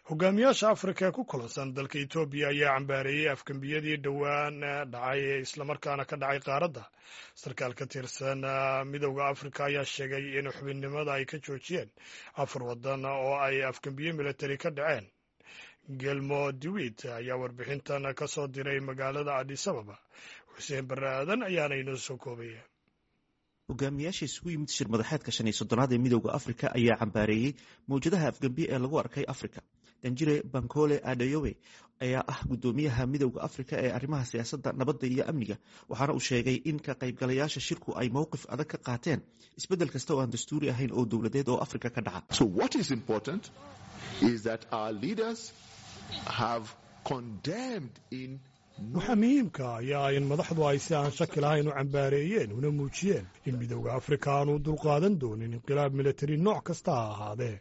hogaamiyaasha afrika ee ku kulansan dalka etoobiya ayaa cambaareeyey afgembiyadii dhowaan dhacay ee islamarkaana ka dhacay qaaradda sarkaal ka tirsan midowda afrika ayaa sheegay in xubinnimada ay ka joojiyeen afar wadan oo ay afgembiye militari ka dhaceen gelmo dewit ayaa warbixintan ka soo diray magaalada adis ababa xuseen barre aadan ayaana inoo soo koobaya hogaamiyaasha isugu yimid shir madaxeedka shan iyo soddonaad ee midowda afrika ayaa cambaareeyey mawjadaha afgembiye ee lagu arkay afrika danjire bankole adeyowe ayaa ah guddoomiyaha midowda afrika ee arrimaha siyaasadda nabadda iyo amniga waxaana uu sheegay in ka qaybgalayaasha shirku ay mowqif adag ka qaateen isbeddel kasta oo aan dastuuri ahayn oo dowladeed oo afrika ka dhaca waxaa muhiimka ayaa in madaxdu ay si aan shaki lahayn u cambaareeyeen una muujiyeen in midowda afrika aanu dulqaadan doonin inqilaab militari nooc kasta ha ahaadee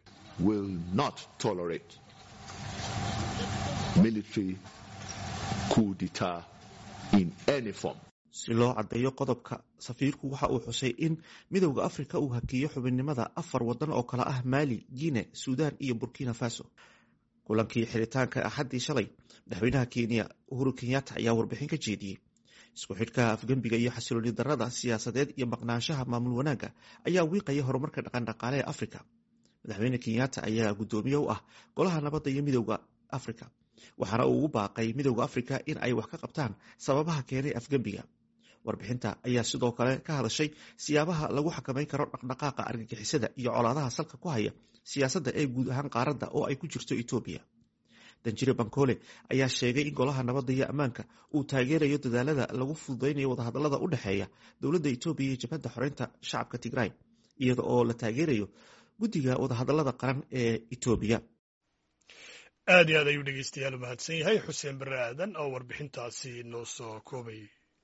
si loo caddeeyo qodobka safiirku waxa uu xusay in midowda afrika uu hakiyo xubinnimada afar wadan oo kale ah maali guine suudaan iyo burkina faso kulankii xiritaanka axaddii shalay madaxweynaha kenya uhuru kenyatta ayaa warbixin ka jeediyey isku xidhka afgembiga iyo xasilooni darada siyaasadeed iyo maqnaanshaha maamul wanaagga ayaa wiiqaya horumarka dhaqandhaqaale ee afrika madaxweyne kenyatta ayaa guddoomiye u ah golaha nabadda iyo midowda afrika waxaana uu ugu baaqay midowda afrika in ay wax ka qabtaan sababaha keenay afgembiga warbixinta ayaa sidoo kale ka hadashay siyaabaha lagu xakamayn karo dhaqdhaqaaqa argagixisada iyo colaadaha salka ku haya siyaasadda ee guud ahaan qaaradda oo ay ku jirto etoobiya danjire bankole ayaa sheegay in golaha nabadda iyo ammaanka uu taageerayo dadaalada lagu fududeynayo wadahadalada u dhexeeya dowladda etoobiya iyo jabhadda xoreynta shacabka tigray iyada oo la taageerayo guddiga wadahadalada qaran ee etoobiya aad iyo aad ayuu dhegeystayaal u mahadsan yahay xuseen barre aadan oo warbixintaasi noo soo koobay